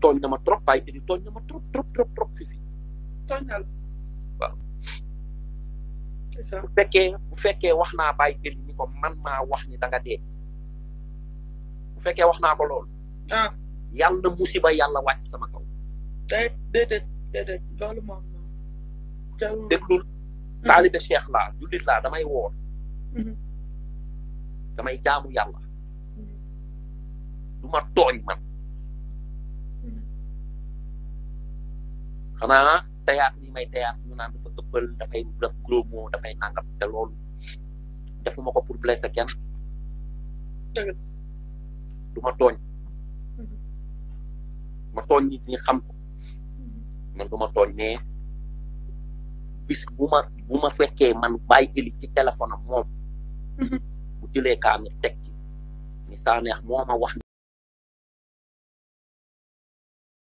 tooñ na ma trop bàyyi jëli tooñ na ma trop trop trop trop fi fi tooñal waaw c'est ça bu fekkee bu fekkee wax naa bàyyi jëli ni ko man maa wax ni da nga dee bu fekkee wax naa ko loolu ah yàlla na musiba yàlla wàcc sama kaw day déedéet déedéet loolu moom jarul déglul taalibe cheikh laa jullit laa damay woor Mhm. damay jaamu yàlla du ma tooñ man xanaa théâtre yi may théâtre ñu naan dafa ëppal dafay def gros mot dafay nangam te loolu defuma ko pour blesser kenn Dëgg la. du ma tooñ Mhm. ma tooñ nit ñi xam ko man du ma tooñ mais bis bu ma bu ma fekkee man bàyyi jëli ci téléphone am moom Mhm. bu jëlee kaamir teg ci ni saa neex moo ma wax